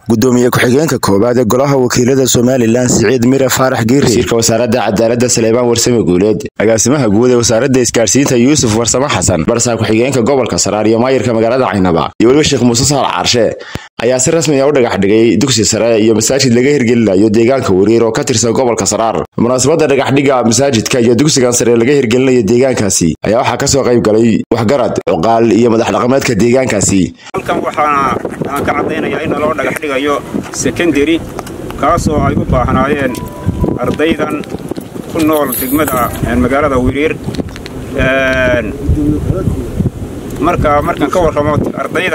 gudoomiye ku-xigeenka koowaad ee golaha wakiilada somalilan siciid mire faarax giiri wasiirka wasaaradda cadaaladda saleebaan warsame guuleed agaasimaha guud ee wasaaradda isgaarsiinta yuusuf warsame xasan barsaa ku-xigeenka gobolka saraar iyo maayirka magaalada caynaba iyo weliba sheekh muuse saal caarshe ayaa si rasmi a u dhagax dhigay dugsi sare iyo masaajid laga hirgelinayo deegaanka wariir oo ka tirsan gobolka saraar munaasabadda dhagaxdhiga masaajidka iyo dugsigan sare laga hirgelinayo deegaankaasi ayaa waxaa kasoo qayb galay waxgarad cuqaal iyo madax dhaqameedka deegaankaasi halkan waxaa aan ka caddaynayaa in loo dhagax dhigayo sekondari kaasoo ay u baahnaayeen ardaydan ku nool degmada magaalada wiriir marka markaan ka warramo ardayda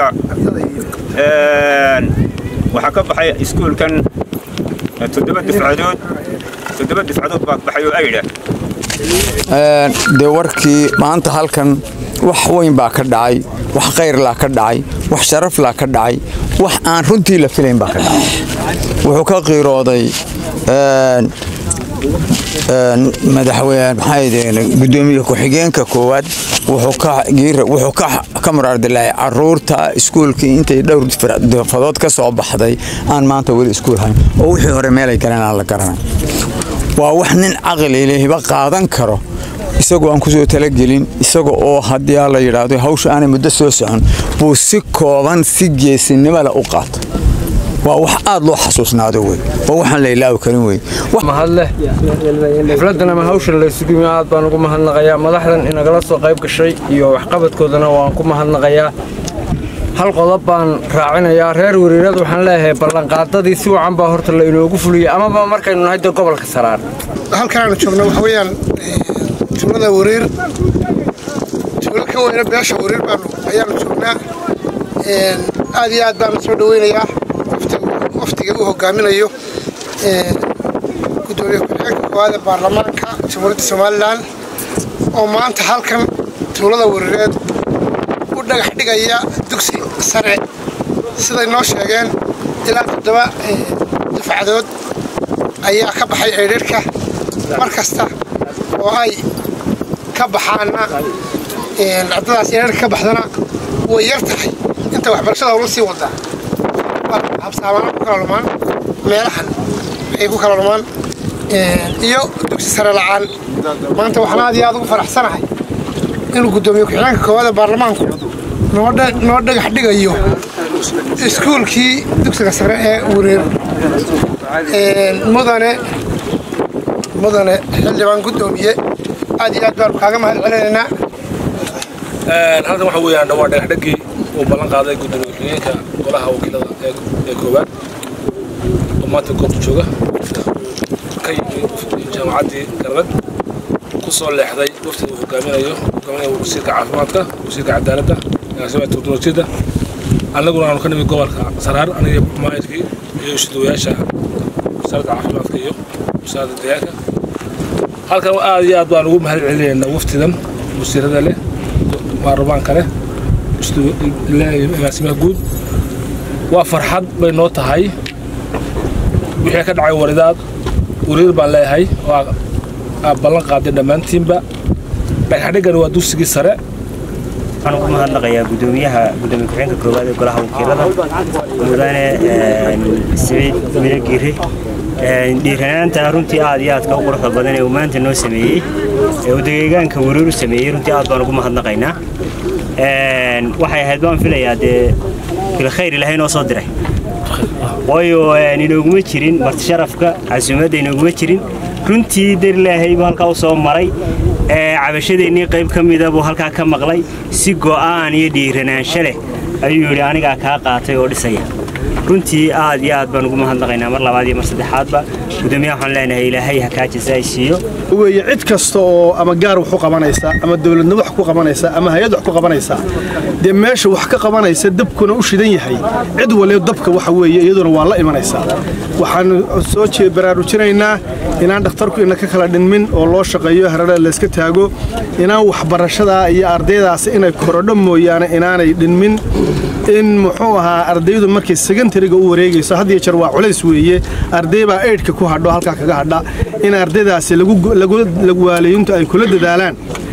waxaa ka baxay iskuulkan toddoba dufcadood toddoba dufcadood baa baxay oo aydha dee warkii maanta halkan wax weyn baa ka dhacay wax khayrlaa ka dhacay wax sharaflaa ka dhacay wax aan runtii la filayn baa ka dhacay wuxuu ka qiirooday gudoomiye ku-xigeenka koowaad wuxuu ka muraardilay caruurta iskuulkii intay dhowr fadood ka soo baxday aan maanta weli iskuul hayn oo wixii hore meelay galeen aan la garanay waa wax nin caqlilehiba qaadan karo isagoo aan kusoo talagelin isaga oo haddii la yidhaahdo hawsha aanay muddo soo socon buu si kooban si geesinimole u qaata waa wax aad loo xasuusnaado wey waa waxaan la ilaawi karin wey mahadleh xafladan ama hawshan laysugu aad baan ugu mahadnaqayaa madaxdan inagala soo qayb gashay iyo waxqabadkoodana waan ku mahadnaqayaa hal qodob baan raacinayaa reer wariirada waxaan leeyahay ballanqaadadii si wacan baa horta la inoogu fuliyey amaba markaynu nahay de gobolka saraar halkan aanu joogno waxa weeyaan tuulada wariir tuulo ka weyna beesha wariir baanu ayaanu joognaa aad iyo aad baanu soo dhaweynayaa waftiga uu hogaaminayo gudoomiye ku-xigeenka koowaad ee baarlamaanka jamhuuriyadda somalilan oo maanta halkan tuulada wariireed u dhagax dhigaya dugsi sare siday noo sheegeen ilaa toddoba dufcadood ayaa ka baxay eedharhka mar kasta oo ay ka baxaanna ardadaas eedharka ka baxdana way yar tahay inta waxbarashada howla sii wadaa habsaamaana ku kala lumaan meelahan ay ku kala lumaan iyo dugsi sare la'aan maanta waxaan aad iyo aad ugu faraxsanahay inuu guddoomiye ku-xigeenka koowaada baarlamaanku noo dhagax dhigayo iskuulkii dugsiga sare ee wariir mudane mudane xildhibaan guddoomiye aad iyo aad baanu kaaga mahad celinaynaa halkan waxa weeyaan waa dhagaxdhagii uu ballan qaaday gudoomiye ku-xigeenka golaha wakiilada ee koowaad oo maanta goobta jooga ka yimi jaamacaddii galbeed ku soo leexday waftiga uu hogaaminayo hogaaminayo wasiirka caafimaadka wasiirka cadaaladda agaasimaha teknolojiyadda annaguna aanu ka nimi gobolka saraar aniga maayirkii iyo ishidawayaasha wasaaradda caafimaadka iyo wasaaradda deegaanka halkan aad iyo aad baan ugu mahad celinaynaa waftidan wasiirada leh baarlamaanka leh agaasimaha guud waa farxad bay noo tahay wixii ka dhacay waridaad wariir baan leeyahay waa aad ballan qaaday dhammaantiinba dhagaxdhigani waa dugsigii sare waxaan ugu mahadnaqayaa gudoomiyaha gudoomiye ku-xigeenka koowaad ee golaha wakiilada mudane siciid mire giire dhiiranaanta runtii aad iyo aadka u quruxda badan ee uu maanta noo sameeyey ee uu deegaanka wariir u sameeyey runtii aad baan ugu mahadnaqaynaa waxay ahayd baan filayaa dee bilkhayr ilaahay noo soo diray waayo inooguma jirin martisharafka casuumadda inooguma jirin runtii darilaahay buu halkaa u soo maray cabashadeennii qayb ka mida buu halkaa ka maqlay si go'aan iyo dhiiranaansho leh ayuu yidhi anigaa kaa qaatay oo dhisaya runtii aad iyo aad baan ugu mahadnaqaynaa mar labaad iyo mar saddexaadba gudoomiyaha waxaan leenahay ilaahay ha kaa jasaay siiyo weye cid kasta oo ama gaar wax ku qabanaysa ama dowladna wax ku qabanaysa ama hay-ad wax ku qabanaysa dee meesha wax ka qabanaysa dabkuna u shidan yahay cid waliba dabka waxa weeye iyaduna waa la imanaysaa waxaan soo baraarujinaynaa inaan dhakhtarku ina ka kala dhinmin oo loo shaqeeyo harare layska taago inaan waxbarashadaa iyo ardaydaasi inay korodho mooyaane inaanay dhinmin in muxuu ahaa ardaydu markay sekondariga u wareegayso had iyo jeer waa culays weeye arday baa eydhka ku hadho halkaa kaga hadha in ardaydaasi lagu waaleeyintu ay kula dadaalaan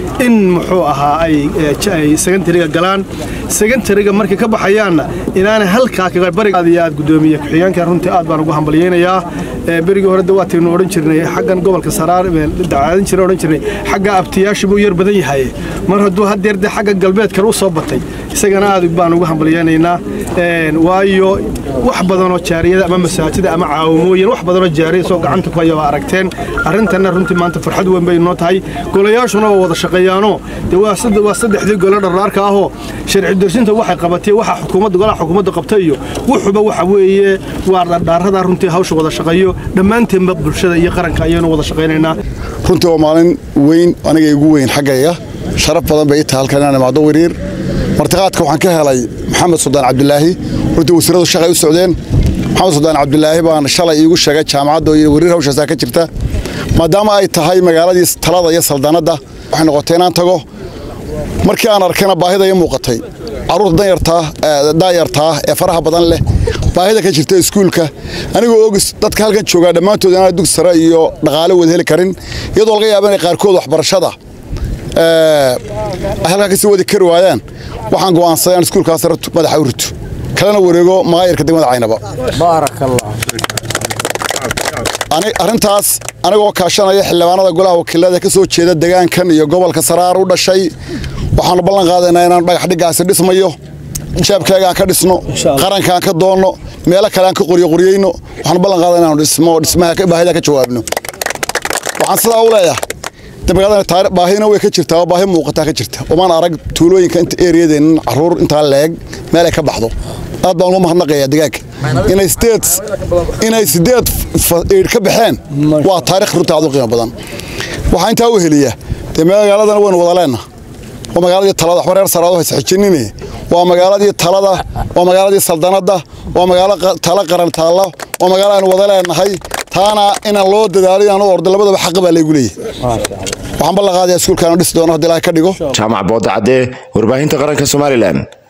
in muxuu ahaa ay secondariga galaan secondariga markay ka baxayaanna inaanay halkaa kaga bariga aad iyo aad gudoomiye ku-xigeenka runtii aad baan ugu hambalyeynayaa berigii hore dawaataynu odhan jirnay xaggan gobolka saraar dacaadan jira odhan jirnay xagga abtiyaasha buu yar badan yahay mar hadduu hadeer dee xagga galbeedkan u soo batay isagana aad baan ugu hambalyeynaynaa waayo wax badanoo jaariyada ama masaajida ama caawimooyin wax badanoo jaariya soo gacanta ku haya waa aragteen arrintanna runtii maanta farxad weyn bay noo tahay golayaashuna waa wada shaqeeyaanoo dee waa saddexdii gole dharraarka ahoo sharci darsinta waxay qabatay waxa xukuumadda golaha xukuumadda qabtay iyo wuxuba waxa weeye waa dhardhaarada runtii hawsha wada shaqeeyo dhammaanteenba bulshada iyo qaranka ayaynu wada shaqaynaynaa runtii waa maalin weyn aniga igu weyn xaggayga sharaf badan bay ii tahay halkan inaan imaado wariir martiqaadka waxaan ka helay maxamed suldaan cabdilaahi runtii wasiiradu shaqay u socdeen maxamed suldaan cabdilaahi baan shalay iigu sheegay jaamacadda iyo wariir hawshaasaa ka jirta maadaama ay tahay magaaladii talada iyo saldanadda waxay noqotay inaan tago markii aan arkana baahida ii muuqatay carruurta daayartaa ee faraha badan leh baahida ka jirta iskuulka anigoo ogis dadka halkan joogaa dhammaantood inaan dugsi sare iyo dhaqaale wada heli karin iyadoo laga yaaba inay qaarkood waxbarashada ay halkaa kasii wadi kari waayaan waxaan go'aansaday aan iskuulkaas sare madaxa u rito kalena wareego maayarka degmada caynaba arrintaas anigoo kaashanaya xildhibaanada golaha wakiilada ka soo jeeda degaankan iyo gobolka saraar u dhashay waxaanu ballan qaadaynaa inaan dhagax dhiggaasi dhismayo jeebkayga aan ka dhisno qaranka aan ka doonno meelo kale aan ka qoryoqoryeyno waxaanu ballan qaadana inaanu dhismo dhismaha baahida ka jawaabno waxaan sidaa u leeyahay magaalada baahina way ka jirtaa oo baahi muuqataa ka jirta omaan arag tuulooyinka inta eriyadeennan carruur intaa leeg meel ay ka baxdo aad baan ugu mahadnaqayaa degaanka inay sideed inay sideed eidh ka baxeen waa taarikh runta aad u qiimo badan waxaa intaa u heliya dee magaaladana waynu wada leenna waa magaaladii talada waxba reer saraado haysa xijinine waa magaaladii talada waa magaaladii saldanadda waa magaalo tala qaran taalla waa magaalo aynu wada leenahay taana inaan loo dadaalo inaan u ordo labadaba xaqa baa laygu leeyahay waxaan ballan qaadayaa iskuulkaanu dhisi doono haddii ilaahay ka dhigo jaamac booda caddee warbaahinta qaranka somalilan